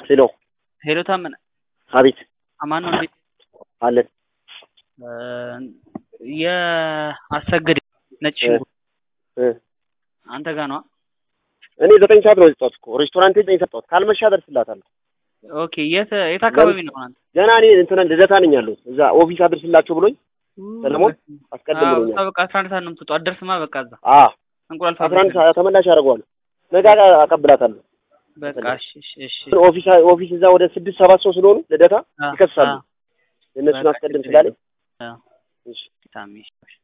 ሄሎ ሄሎ ታመነ አቤት አማን ነው እንዴት አለን የአሰግድ ነጭ ሽንኩርት እ አንተ ጋር ነዋ እኔ ዘጠኝ ሰዓት ነው የሰጠሁት እኮ ሬስቶራንት ዘጠኝ ሰጠሁት ካልመሻ አደርስላታለሁ ኦኬ የት የት አካባቢ ነው አንተ ገና እኔ እንትን ልደታ ነኝ ያለሁት እዛ ኦፊስ አድርስላቸው ብሎኝ ሰለሞን አስቀድም አዎ ብሎኛል በቃ አስራ አንድ ሰዓት ነው የምትወጣው አትደርስማ በቃ እዛ አ እንቁላል አስራ አንድ ፋብሪካ ሰዓት ተመላሽ አደርገዋለሁ ነገ አቀብላታለሁ በቃ እሺ እሺ እሺ ኦፊስ ኦፊስ እዛ ወደ ስድስት ሰባት ሰው ስለሆኑ ልደታ አ- ይከሳሉ አ- የእነሱን በቃ አስቀድም ችግር ስላለኝ የለም። አዎ እሺ ታሜ